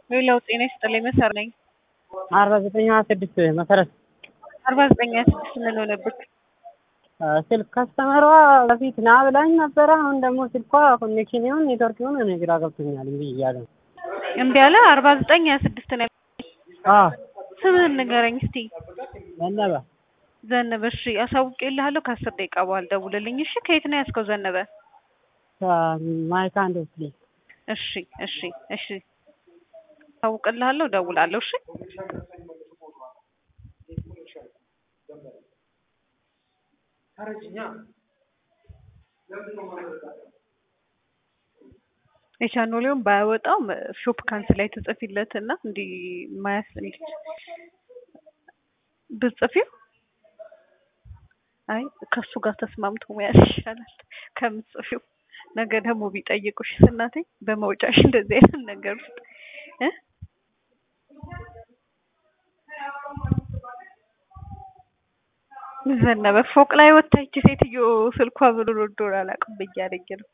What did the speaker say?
ሌላው ጤና ይስጥልኝ መሰር ነኝ። አርባ ዘጠኝ ሀያ ስድስት መሰረት አርባ ዘጠኝ ሀያ ስድስት ምን ሆነብክ? ስልክ ከስተመሯ በፊት ና ብላኝ ነበረ። አሁን ደግሞ ስልኳ ኮኔክሽን ይሁን ኔትወርክ ይሁን እኔ ግራ ገብቶኛል። እንግዲህ እያለ ነው። እምቢ አለ። አርባ ዘጠኝ ሀያ ስድስት ነው። አዎ ስምህን ንገረኝ እስቲ። ዘነበ ዘነበ። እሺ አሳውቄልሃለሁ። ከአስር ደቂቃ በኋላ ደውልልኝ። እሺ ከየት ነው ያዝከው ዘነበ? ማይካ ኢንዱስትሪ እሺ እሺ እሺ አሳውቅልሃለሁ። ደውላለሁ። እሺ የቻኖሌውን ባያወጣው ሾፕ ካንስ ላይ ትጽፊለት እና እንዲህ ማያስ እንዲ ብጽፊው አይ ከሱ ጋር ተስማምቶ መያዝ ይሻላል ከምጽፊው። ነገ ደግሞ ቢጠይቁሽ እናቴ በመውጫሽ እንደዚህ አይነት ነገር ውስጥ እ ዘነበ ፎቅ ላይ ወጥታ ይቺ ሴትዮ ስልኳ ብሎ ዶር አላውቅም ብያለኝ ነው